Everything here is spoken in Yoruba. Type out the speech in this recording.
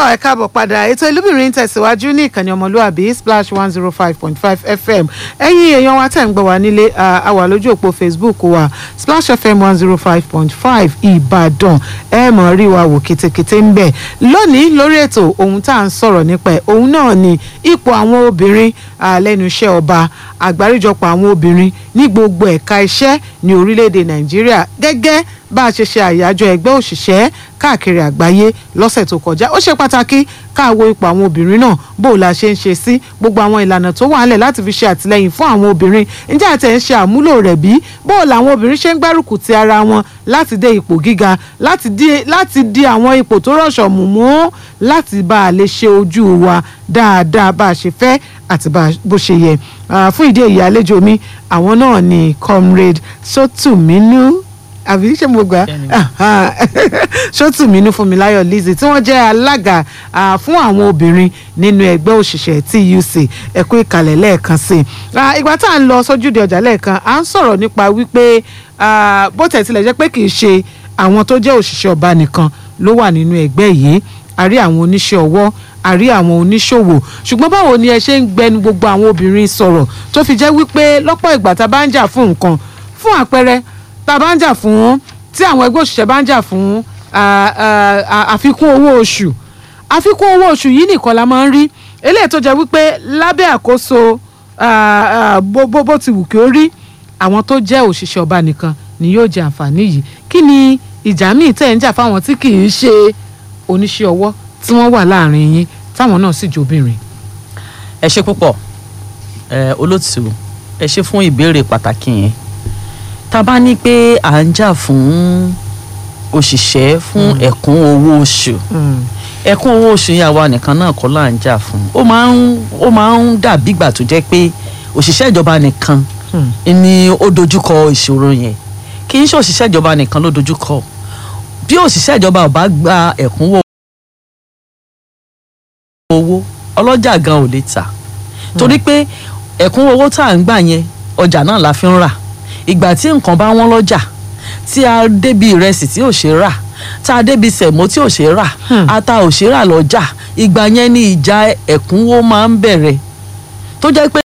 tọ́ ẹ káàbọ̀ padà ètò ìlúbìnrin tẹ̀síwájú ní ìkànnì ọmọlúàbí splash one zero five point five fm ẹ̀yin èèyàn wa tẹ̀ ń gbọ́ wa nílé a wà lójú òpó facebook wa splash fm one zero five point five ìbàdàn ẹ mọ̀ rí wa wò kétékété ń bẹ̀ lónìí lórí ètò ohun tá à ń sọ̀rọ̀ nípa ẹ̀ ohun náà ni ipò àwọn obìnrin lẹ́nu iṣẹ́ ọba àgbáríjọpọ̀ àwọn obìnrin ní gbogbo ẹ̀ka iṣẹ́ ní orílẹ̀-èdè nàìjíríà gẹ́gẹ́ bá a ṣe ṣe àyájọ́ ẹgbẹ́ òṣìṣẹ́ káàkiri àgbáyé lọ́sẹ̀ tó kọjá ó ṣe pàtàkì káàwo ipò àwọn obìnrin náà bó o la ṣe ń ṣe sí gbogbo àwọn ìlànà tó wà nílẹ̀ láti fi ṣe àtìlẹyìn fún àwọn obìnrin ǹjẹ́ àti ẹ̀ ń ṣe àmúlò rẹ̀ bí bó o làwọn obìnrin ṣe ń gbárùkù ti ara wọn láti dé ipò gíga láti di àwọn ipò tó rọ̀ṣọ̀ mú mú láti bá a lè ṣe ojú wa dáadáa bá a ṣe fẹ́ àti bó ṣe yẹ fún ìdí èyí àlejò mi àwọn náà ni comrade Sotuminu àbí ṣé mo gbà Ṣótùmínú Fúnmiláyọ̀ Lizzy tí wọ́n jẹ́ alága fún àwọn obìnrin nínú ẹgbẹ́ òṣìṣẹ́ TUC ẹ̀kú ìkàlẹ̀ lẹ́ẹ̀kan sí i ìgbà tá à ń lọ sójúde ọjà lẹ́ẹ̀kan à ń sọ̀rọ̀ nípa wípé bó tẹ̀ tilẹ̀ jẹ́ pé kì í ṣe àwọn tó jẹ́ òṣìṣẹ́ ọba nìkan ló wà nínú ẹgbẹ́ yìí a rí àwọn oníṣẹ́ ọwọ́ a rí àwọn oníṣòwò ṣùgbọ́n báwo ni ẹ ṣe ń gbẹnu gbogbo àwọn obìnrin sọ̀rọ̀ tó fi jẹ́ wípé lọ́pọ̀ ìgbà tá a bá ń jà fún nǹkan fún àpẹẹrẹ tá a bá ń jà fún tí àwọn ẹgbẹ́ òṣìṣẹ́ bá ń jà fún àfikún owó oṣù àfikún owó oṣù yìí nìkan la máa ń rí eléyìí tó jẹ́ wípé lábẹ́ àkóso bó ti wù kí ó rí àwọn tó jẹ́ òṣìṣẹ́ ọba nìkan ni yóò jẹ àǹfààní yìí kí ni ìjà míì tẹ̀ ń jà fáwọn tí kì í ṣe oníṣẹ́ ọwọ́ tí wọ́n wà láàrin yín táwọn náà sì jóbìnrin. ẹ ṣe púpọ̀ olótùú ẹ ṣe fún ìbéèrè pàtàkì yẹn tá a bá ní pé à ń jà fún òṣìṣẹ́ fún ẹ̀kún owó oṣù ẹ̀kún owó oṣù yẹn àwa nìkan náà kọ́ là ń jà fún ó máa ń ó máa ń dàbí ìgbà tó jẹ́ pé òṣìṣẹ́ ìjọba nìkan ni ó dojúkọ ìṣòro yẹn kì í ṣe òṣìṣẹ́ ìjọba nìkan ló dojúkọ bí òṣìṣẹ́ ìjọba ò bá gba ẹ̀kúnwó owó ọlọ́jà gan ò lè tà torí pé ẹ̀kúnwó owó tá à ń gbà yẹn ọjà náà la fi ń rà ìgbà tí nǹkan bá wọ́n lọ́jà tí a débi ìrẹsì tí ò ṣe rà tá a débi sẹ̀mó tí ò ṣe rà ata ò ṣe rà lọ́jà ìgbà yẹn ni ìjà ẹ̀kúnwó máa ń bẹ̀rẹ̀ tó jẹ́ pé